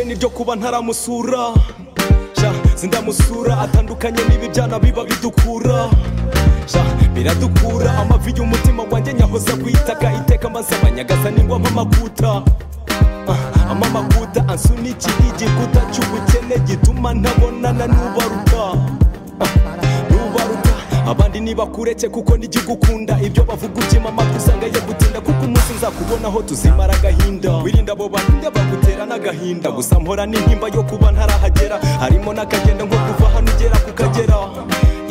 niryo kuba ntaramusura sha sindamusura atandukanye n'ibibyana biba bidukura sha biradukura amavi y'umutima wanjye nyahoza kwitaga iteka maze abanyagaza ningwa mpamakuta Ah, amamakuta ansunikira igikuta cy'ubukene gituma ntabonana n'ubaruka ntubaruta abandi ntibakureke kuko ntigikukunda ibyo bavuga ukima amatwi usanga yo gutinda kuko umunsi nzakubonaho tuzimara agahinda wirinda abo bahinda bagutera n'agahinda gusa mpora n'intimba yo kuba ntarahagera harimo n'akagenda nko kuva hano ugera kukagera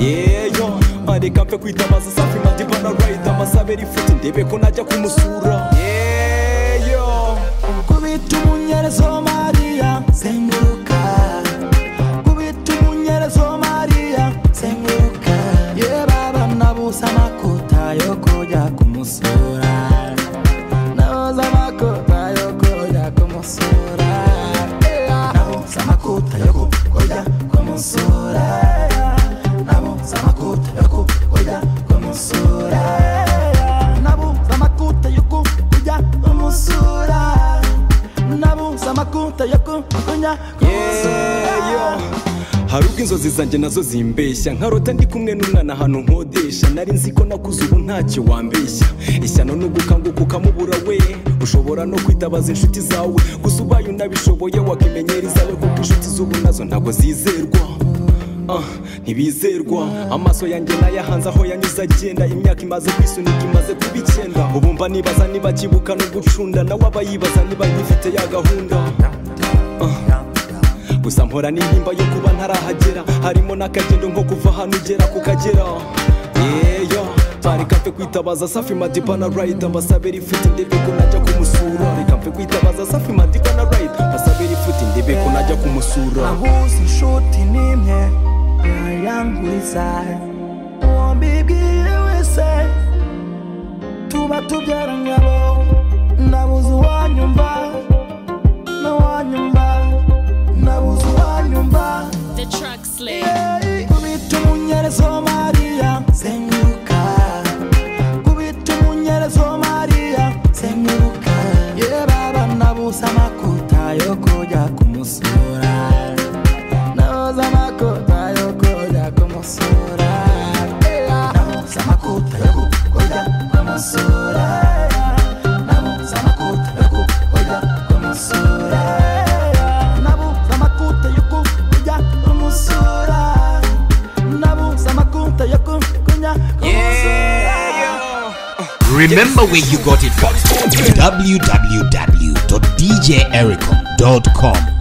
yeyo mareka mpe kwitabaza safi madiba na rayida amasabe rifuti ndebe ko najya kumusura yeyo kubita umunyerezo mariya zenguruka kubita umunyerezo mariya zenguruka ye baba nabuze amakuta yo kujya kumusura nabuze amakuta yo kujya kumusura nabuze amakuta yo kujya kumusura nabuze amakuta yo kujya kumusura nabuze amakuta yo kujya kumusura nabuze amakuta yo kujya kumusura yeyo hari ubwo inzozi zanjye nazo zimbeshya nkarota ndi kumwe n'umwana ahantu nkodesha nari nzi ko nakuze ubu ntacyo wambeshya ishyano ni ugukanguka ukamubura we ushobora no kwitabaza inshuti zawe gusa ubaye unabishoboye wakimenyera izawe kuko inshuti z'ubu nazo ntabwo zizerwa Ah, ntibizerwa amaso yanjye nayahanze aho yanyuze agenda imyaka imaze kwisunika imaze kuba icyenda ubu mba nibaza niba akibuka no gucunda nawe aba yibaza niba nkifite ya gahunda Ah, gusa mpora n'intimba yo kuba ntarahagera harimo n'akagendo nko kuva ahantu ugera kukagera yeyo bareka mfe kwitabaza safi madiba na rayida mbasabe rifuti ndebe ko najya kumusura reka mfe kwitabaza safi madiba na rayida mbasabe rifuti ndebe ko najya kumusura ahuze inshuti n'imwe yayanguriza uwo mbibwiye wese tuba tubyaranye abo nabuze uwanyumva n'uwanyumva nabuze uwanyumva The truck slave. kubita umunyerezo mariya zenguruka kubita umunyerezo mariya zenguruka ye baba nabuze amakuta yo kujya kumusura nabuze amakuta yo kujya kumusura nabuze amakuta yo kujya kumusura nabuze amakuta yo kujya kumusura nabuze amakuta yo kujya kumusura nabuze amakuta yo kujya kumusura Remember where you got it from www.djericom.com.